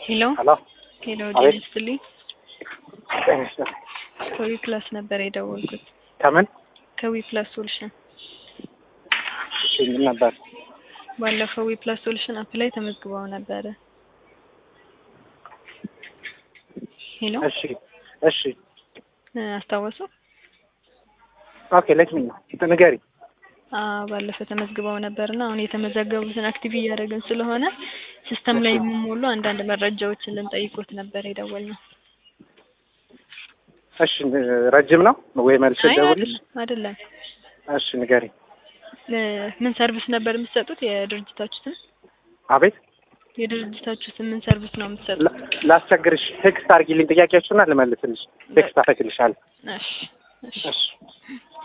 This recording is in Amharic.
ሄሎ ሄሎ ሄሎ አቤት። ጤና ይስጥልኝ። ጤና ይስጥልኝ። ከዊ ፕላስ ነበር የደወልኩት። ከምን ከዊ ፕላስ ሶሉሽን እሺ፣ ምን ነበር? ባለፈው ዊ ፕላስ ሶሉሽን አፕ ላይ ተመዝግበው ነበረ። ሄሎ እሺ እሺ፣ እ አስታወሱ? ኦኬ ሌት ሚ ንገሪ። አ ባለፈው ተመዝግበው ነበርና አሁን የተመዘገቡትን አክቲቭ እያደረግን ስለሆነ ሲስተም ላይ የሚሞሉ አንዳንድ መረጃዎችን ልንጠይቆት ነበር የደወልነው። እሺ፣ ረጅም ነው ወይ መልስ አይ ደውልሽ? አይደለም አይደለም። እሺ፣ ንገሪ። እ ምን ሰርቪስ ነበር የምትሰጡት? የድርጅታችሁ ስም አቤት፣ የድርጅታችሁ ስም ምን ሰርቪስ ነው የምትሰጡት? ላ- ላስቸግርሽ፣ ቴክስት አድርጊልኝ ጥያቄዎቹና ልመልስልሽ። ቴክስት አደርግልሻለሁ። እሺ እሺ እሺ